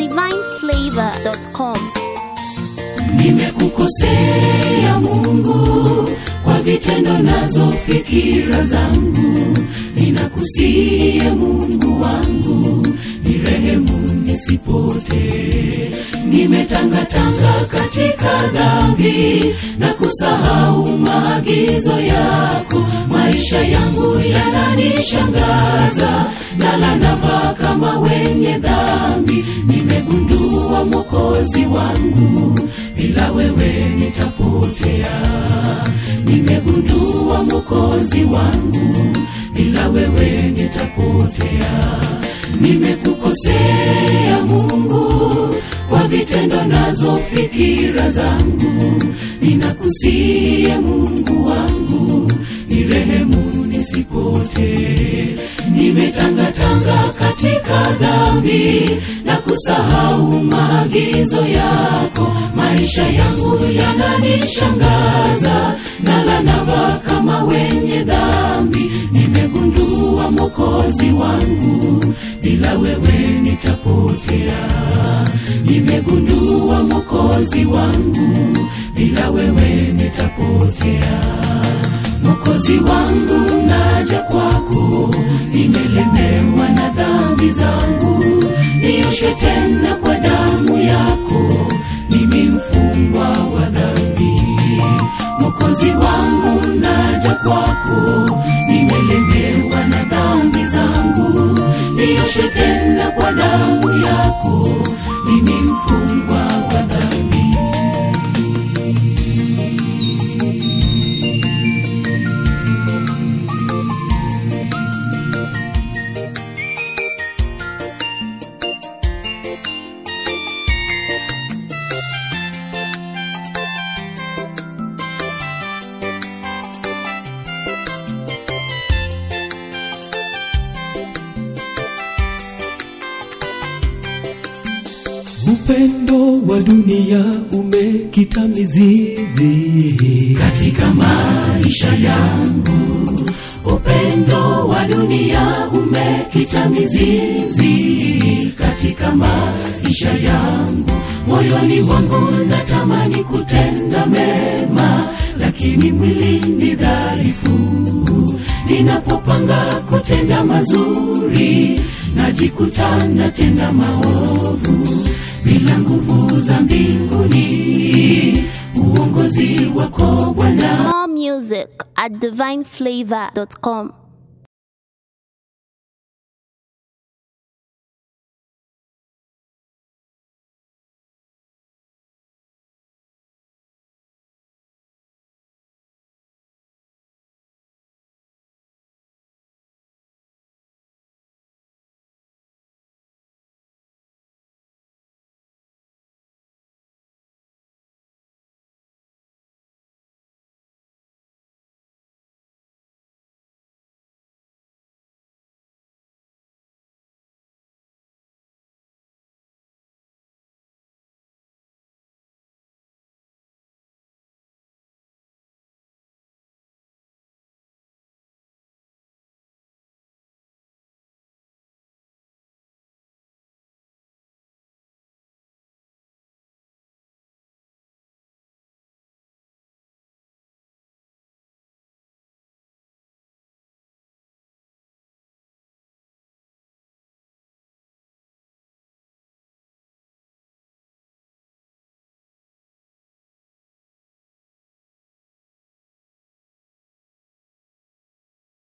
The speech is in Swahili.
divineflavor.com. Nimekukosea Mungu kwa vitendo nazo fikira zangu, ninakusie Mungu wangu, nirehemu nisipotee. Nimetangatanga katika dhambi na kusahau maagizo yako, maisha yangu yananishangaza, nala navaa kama wenye dhambi. Nimegundua Mwokozi wangu, bila wewe nitapotea. Nimegundua Mwokozi wangu, bila wewe nitapotea. Nimekukosea Mungu kwa vitendo nazo fikira zangu, ninakusie Mungu wangu, nirehemu nisipotee. Nimetangatanga katika dhambi na kusahau maagizo yako, maisha yangu yananishangaza, nala navaa kama wenye dhambi. Nimegundua Mwokozi wangu, bila wewe nitapotea. Nimegundua Mwokozi wangu, bila wewe nitapotea. Mwokozi wangu, naja kwako, nimelemewa na dhambi zangu, nioshe tena kwa damu yako, mimi mfungwa wa dhambi. Mwokozi wangu, naja kwako, nimelemewa na dhambi zangu, nioshe tena kwa damu yako, mimi mfungwa wa dhambi. Upendo wa dunia umekita mizizi katika maisha yangu. Upendo wa dunia umekita mizizi katika maisha yangu. Moyoni mwangu natamani kutenda mema, lakini mwili ni dhaifu. Ninapopanga kutenda mazuri, najikuta natenda maovu bila nguvu za mbinguni. Uongozi wako Bwana More music at divineflavor.com.